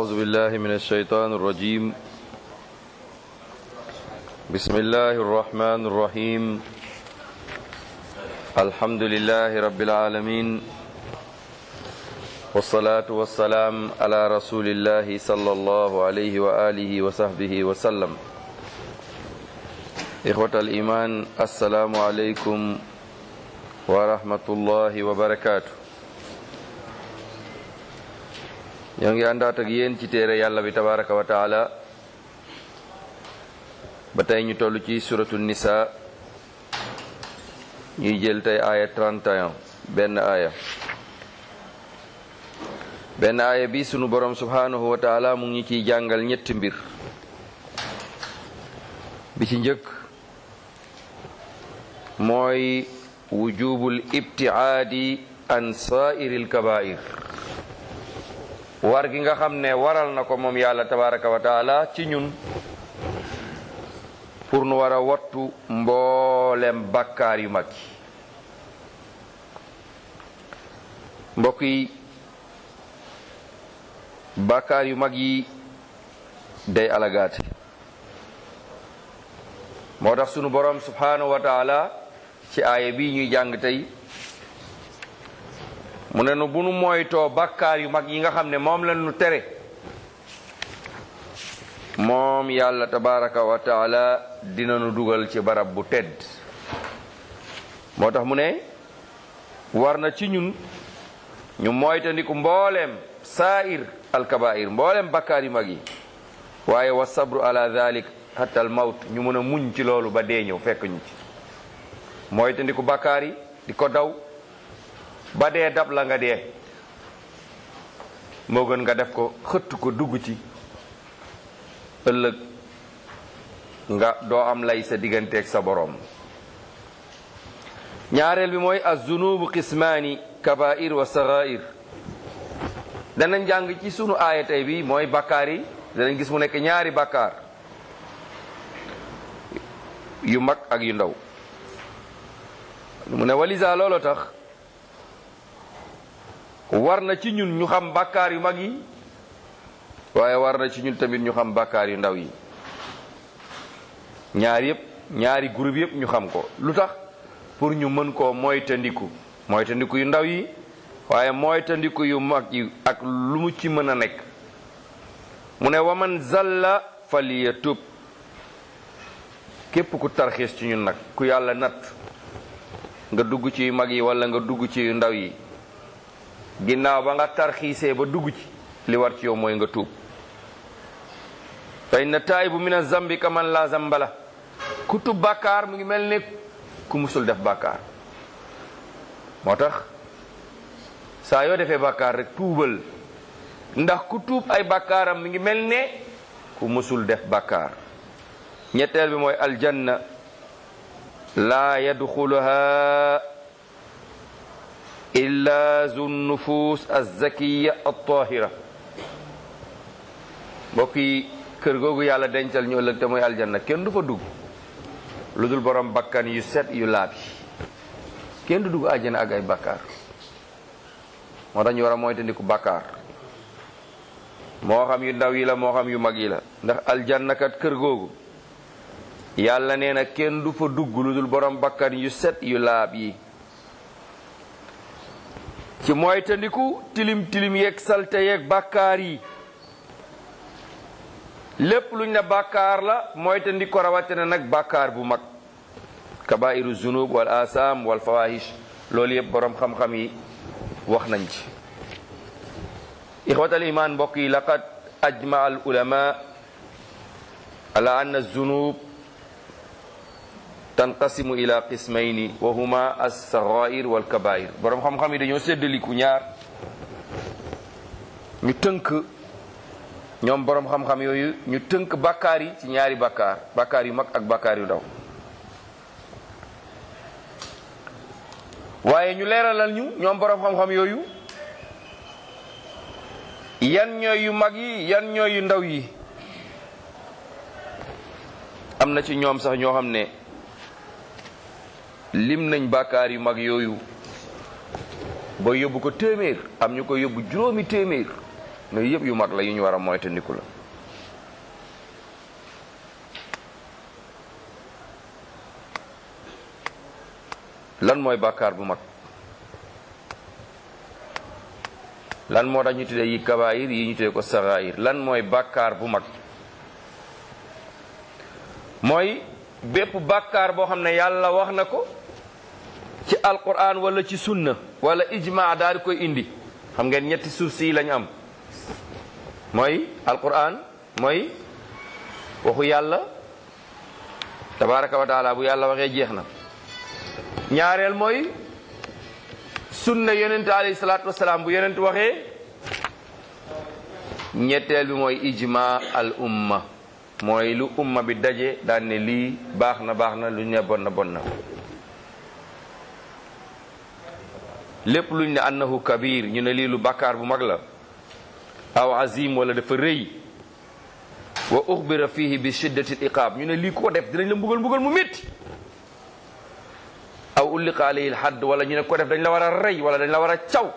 أعوذ بالله من الشيطان الرجيم بسم الله الرحمن الرحيم الحمد لله رب العالمين والصلاة والسلام على رسول الله صلى الله عليه وآله وصحبه وسلم إخوة الإيمان السلام عليكم ورحمة الله وبركاته ñoo ngi àndaat ak yéen ci téere yàlla bi tabaraka wa taala ba tey ñu toll ci suratu nisa ñuy jël tey aaya 31 benn aaya benn aaya bi sunu borom subhanahu wa taala mu ngi ciy jàngal ñetti mbir bi ci njëkk mooy wujubul ibtiaadi an sa'iril kabair war gi nga xam ne waral na ko moom yàlla tabaraka wa taala ci ñun pour nu war a wattu mboolem bakkaar yu mag yi mbokk yi bakkaar yu mag yi day alagaate moo tax sunu borom subhanahu wa taala ci aaya bi ñuy jàng tey mu ne nu bu nu moytoo bakkaar yu mag yi nga xam ne moom la nu tere moom yàlla tabaraka wa taala dina nu dugal ci barab bu tedd moo tax mu ne war na ci ñun ñu moytandiku mbooleem saa'ir alkabair mbooleem bakkaar yu mag yi waaye wa sabru ala dhalik hatta al mawt ñu mën a muñ ci loolu ba dee ñëw fekk ñu ci moytandiku bakkaar yi di ko daw ba dee dab la nga dee moo gën nga def ko xëtt ko dugg ci ëllëg nga doo am lay sa digganteeg sa boroom ñaareel bi mooy az-zunubu qismaani kabair wa sagair danañ jàng ci sunu aaya tey bi mooy bakkaar yi danañ gis mu nekk ñaari bakkaar yu mag ak yu ndaw mu ne walisa loolu tax war na ci ñun ñu xam bàkkaar yu mag yi waaye war na ci ñun tamit ñu xam bàkkaar yu ndaw yi ñaar yëpp ñaari groupe yëpp ñu xam ko lu tax pour ñu mën koo moytandiku moytandiku yu ndaw yi waaye moytandiku yu mag yi ak lu mu ci mën a nekk mu ne waman zalla falyatub képp ku tarxiis ci ñun nag ku yàlla natt nga dugg ci yu mag yi wala nga dugg ci yu ndaw yi ginnaaw ba nga tarxiisee ba dugg ci li war ci yow mooy nga tuub fa inna taayibu min azambi kaman la zambala ku tub bàkkaar mu ngi mel ne ku musul def bàkkaar moo tax saa yoo defee bàkkaar rek tuubal ndax ku tuub ay bàkkaaram mi ngi mel ne ku musul def bàkkaar ñetteel bi mooy aljanna laa yadxuluha illa zu nufus azzakiya altahira mbokk yi kër googu yàlla dencal ñu ëllëg te mooy aljanna kenn du fa dugg lu dul borom bakkan yu set yu laab yi kenn du dugg àjjana ak ay bakkaar moo tax ñu war a moytandiku bakkaar moo xam yu ndaw yi la moo xam yu mag yi la ndax aljanna kat kër googu yàlla nee na kenn du fa dugg lu dul borom bakkan yu set yu laab yi ci moytandiku tilim tilim yeeg salte yeeg bàkkaar yi lépp luñ ne bàkkaar la moytandiku ko rawatina nag bàkkaar bu mag kabairu zunub wal asam wal fawahish loolu yëpp borom xam-xam yi wax nañ ci ixwatal iman mbokk yi laqad ajma al ulama ala anna zunub tanqasimu ila qismayni wa huma as-saghair wal kabair borom xam-xam yi dañoo séddaliku ñaar ñu tënk ñoom borom xam-xam yooyu ñu tënk bakkaar yi ci ñaari bakkaar bakkaar yu mag ak bakkaar yu ndaw waaye ñu leeralal ñu ñoom borom xam-xam yooyu yan ñooy yu mag yi yan ñooy yu ndaw yi am na ci ñoom sax ñoo xam ne lim nañ bàkkaar yu mag yooyu ba yóbbu ko téeméer am ñu ko yóbbu juróomi téeméer yooyu yëpp yu mag la yu ñu war a moytandiku la lan mooy bàkkaar bu mag lan moo tax ñu tuddee yi kabaayir yi ñu tuddee ko sagaayir lan mooy bàkkaar bu mag mooy bépp bàkkaar boo xam ne yàlla wax na ko ci alquran wala ci sunna wala ijma daal di koy indi xam ngeen ñetti suuf si lañ am mooy alquran mooy waxu yàlla tabaraka wa taala bu yàlla waxee jeex na ñaareel mooy sunna yonent alayhi salaatu wasalaam bu yonent waxee ñetteel bi mooy ijma al umma mooy lu umma bi daje daan ne lii baax na baax na lu ñu ne bon na bon na lépp luñ ne annahu kabir ñu ne lii lu bàkkaar bu mag la aw azim wala dafa rëy wa uxbira fihi bi shiddati l iqaab ñu ne lii ko def dinañ la mbugal mbugal mu métti aw ulliqa alayhi l hadd wala ñu ne ko def dañ la war a rey wala dañ la war a caw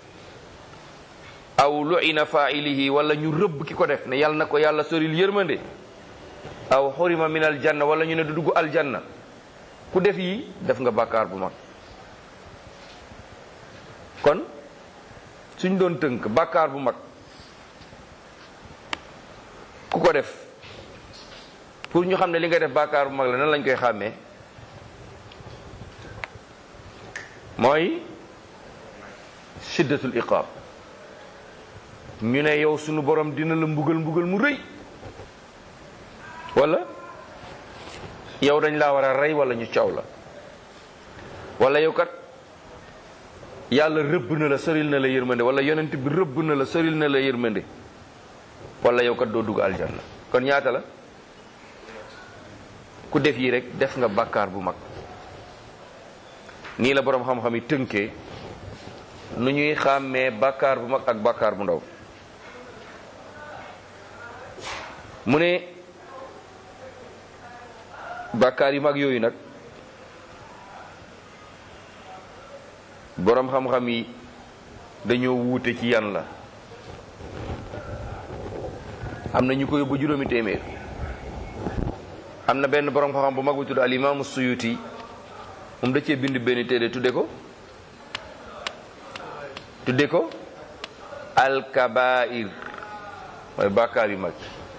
aw lu'ina faa'ilihi wala ñu rëbb ki ko def ne yàlla na ko yàlla soril yërmande aw xurima min aljanna wala ñu ne du dugg aljanna ku def yi def nga bàkkaar bu mag kon suñ doon tënk bàkkaar bu mag ku ko def pour ñu xam ne li nga def bàkkaar bu mag la nan lañ koy xàmmee mooy shiddatul iqaab ñu ne yow sunu borom dina la mbugal mbugal mu rëy wala yow dañ laa war a rey wala ñu caw la wala yow kat yàlla rëbb na la soril na la yërmande wala yonent bi rëbb na la soril na la yërmande wala yow kat doo dugg aljanna kon ñaata la ku def yi rek def nga bàkkaar bu mag nii la boroom xam-xam yi tënkee nu ñuy xàmmee bàkkaar bu mag ak bàkkaar bu ndaw mu ne bàkkaar yu mag yooyu nag boroom xam-xam yi dañoo wuute ci yan la am na ñu ko yóbbu juróomi téeméer am na benn boroom xam-xam bu mag bu tudd al imaamu suyuti moom da cee bind benn téere tudde ko tudde ko alkabair mooy bàkkaar yu mag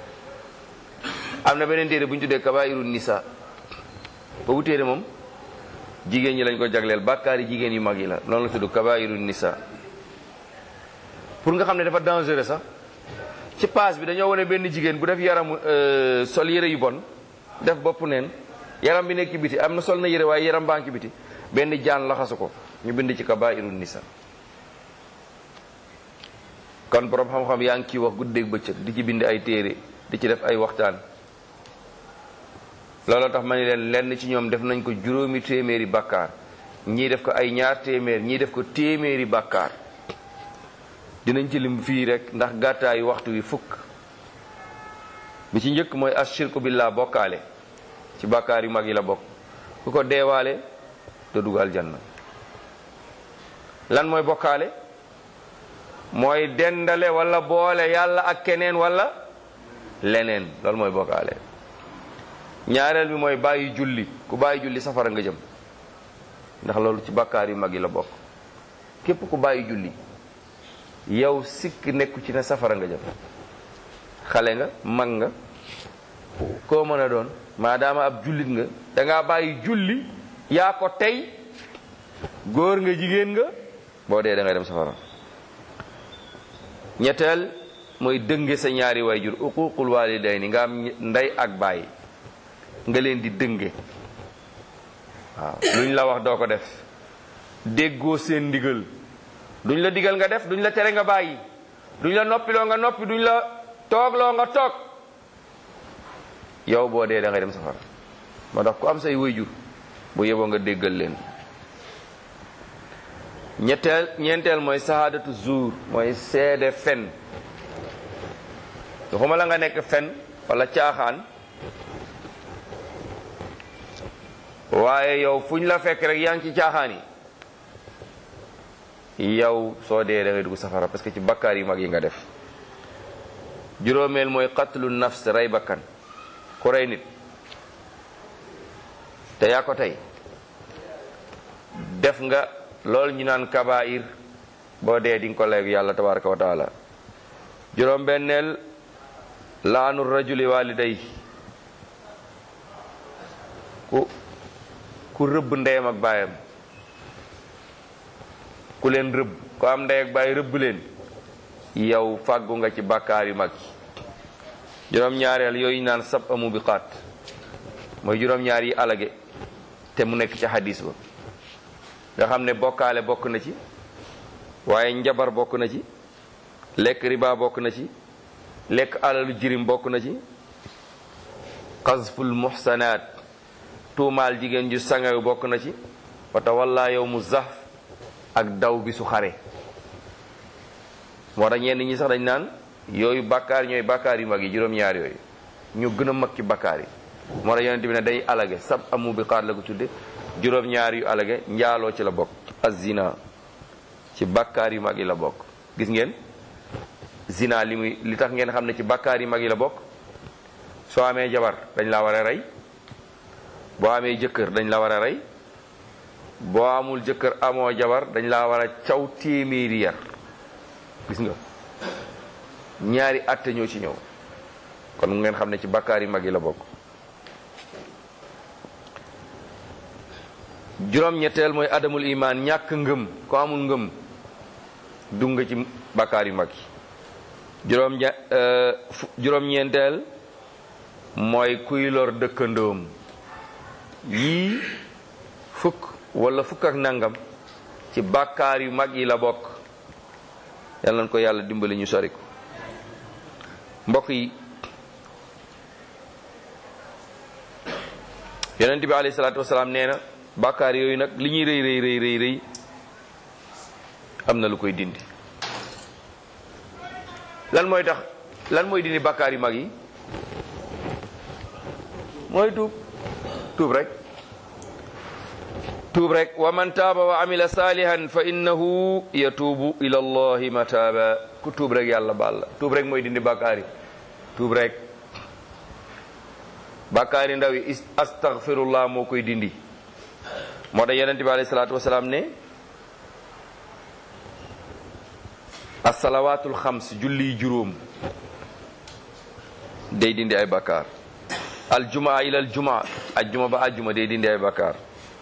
am na beneen téere bu ñu tuddee kabairu nisa boobu téere moom jigéen ñi lañ ko jagleel bàkkaar yi jigéen yu mag yi la loolu la tudd kabairu nisa pour nga xam ne dafa dangereux sax ci paas bi dañoo wane benn jigéen bu def yaramu sol yére yu bon def bopp neen yaram bi nekk ci biti am na sol na yére waaye yaram baa ngi ci biti benn jaan laxasu ko ñu bind ci kabairu nisa kon borom xam-xam yaa ngi ciy wax guddeeg bëccëg di ci bind ay téere di ci def ay waxtaan looloo tax ma ne leen lenn ci ñoom def nañ ko juróomi téeméeri bàkkaar ñii def ko ay ñaar téeméer ñii def ko téeméeri bàkkaar dinañ ci lim fii rek ndax gàttaayu waxtu wi fukk bi ci njëkk mooy ashirku billah bokkaale ci bàkkaar yu mag yi la bokk ku ko deewaale te dugal janna lan mooy bokkaale mooy dendale wala boole yàlla ak keneen wala leneen loolu mooy bokkaale ñaareel bi mooy bàyyi julli ku bàyyi julli safara nga jëm ndax loolu ci bàkkaar yu mag yi la bokk képp ku bàyyi julli yow sikk nekku ci ne safara nga jëm xale nga mag nga koo mën a doon maadaama ab jullit nga dangaa bàyyi julli yaa ko tey góor nga jigéen nga boo dee da ngay dem safara ñetteel mooy dënge sa ñaari wayjur uququl walidayni nga am ndey ak baay nga leen di dënge waaw luñ la wax doo ko def déggoo seen ndigal duñ la digal nga def duñ la tere nga bàyyi duñ la noppiloo nga noppi duñ la toogloo nga toog yow boo dee da ngay dem safara moo tax ku am say wayjur bu yeboo nga déggal leen ñetteel ñeenteel mooy sahaadatu zuur mooy seede fen waxuma la nga nekk fen wala caaxaan waaye yow fu ñu la fekk rek yaa ngi ci caaxaan yi yow soo dee da ngay dugg safara parce que ci bakkaar yi mag yi nga def juróomeel mooy qatlu nafs rey bakkan ku rey nit te yaa ko tey def nga loolu ñu naan kabair boo dee di nga ko leeg yàlla tabaraka wa taala juróom benneel laanu rajuli waliday ku ku rëbb ndeyam ak baayam ku leen rëbb ku am ndey ak baay rëbb leen yow fàggu nga ci bàkkaar yu mag yi juróom-ñaareel yooyu naan sab amu bi xaat mooy juróom-ñaar yi alage te mu nekk ci hadis ba nga xam ne bokkaale bokk na ci waaye njabar bokk na ci lekk riba bokk na ci lekk alalu jirim bokk na ci xasful muhsanaat tuumaal jigéen ju sangaw bokk na ci wata walla yow mu zaf ak daw bi su xare moo tax ñenn ñi sax dañ naan yooyu bàkkaar ñooy bàkkaar yu mag yi juróom-ñaar yooyu ñu gën a mag ci bàkkaar yi moo tax yonent bi ne day alage sab amu bi xaat la ko tudde juróom-ñaar yu alage njaaloo ci la bokk azina ci bàkkaar yu mag yi la bokk gis ngeen zina li muy li tax ngeen xam ne ci bàkkaar yu mag yi la bokk soo amee jabar dañ la war a rey boo amee jëkkër dañ la war a rey boo amul jëkkër amoo jabar dañ la war a caw téeméeri yar gis nga ñaari atte ñoo ci ñëw kon mu ngeen xam ne ci bàkkaar yu mag yi la bokk juróom-ñetteel mooy adamul imaan ñàkk ngëm ko amul ngëm dugg nga ci bàkkaar yu mag yi juróom juróom-ñeenteel mooy kuy lor dëkkandoom yii fukk wala fukk ak nangam ci bàkkaar yu mag yi la bokk yàlla na ko yàlla dimbali ñu sori ko mbokk yi yonent bi alayhi salaatu wasalaam nee na bàkkaar yooyu nag li ñuy rëy rëy rëy rëy rëy am na lu koy dindi lan mooy tax lan mooy dindi bàkkaar yu mag yi mooy tuub tuub rek tuub rek wa man taaba wa amila salihan fa innahu yatuubu ila allahi mataaba ku tuub rek yàlla baal la tuub rek mooy dindi bàkkaar yi tuub rek bàkkaar yi ndaw yi astaghfirullah moo koy dindi moo tax yonente bi alayhi salaatu wasalaam ne assalawaatul xams julli juróom day dindi ay bàkkaar aljumaa ila aljumaa ajjuma ba ajjuma day dindi ay bàkkaar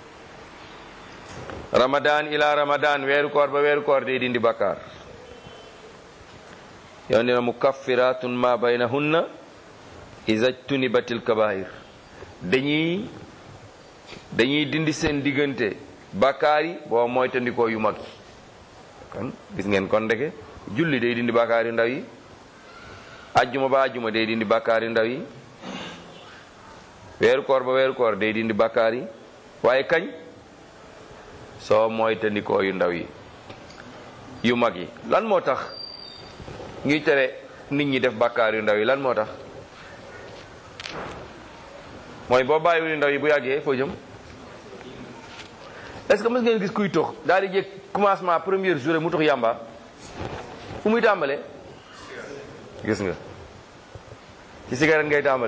ramadan ila ramadan weeru koor ba weeru koor day dindi bàkkaar yow ne na mukaffiratun ma baynahunna iza tunibatil kabair dañuy dañuy dindi seen diggante bàkkaar yi boo moytandikoo yu mag yi kon gis ngeen kon ndeke julli day dindi bàkkaar yu ndaw yi ajjuma ba ajjuma day dindi bàkkaar yu ndaw yi weeru koor ba weeru koor day dindi bàkkaar yi waaye kañ soo moytandikoo yu ndaw yi yu mag yi lan moo tax ñuy tere nit ñi def bàkkaar yu ndaw yi lan moo tax mooy boo bàyyiwul yu ndaw yi bu yàggee foo jëm est-ce que mës ngeen gis kuy tox daal di jëkk commencement première journée mu tox yàmba fu muy tàmbalee gis nga ci cigarette ngay tàmbale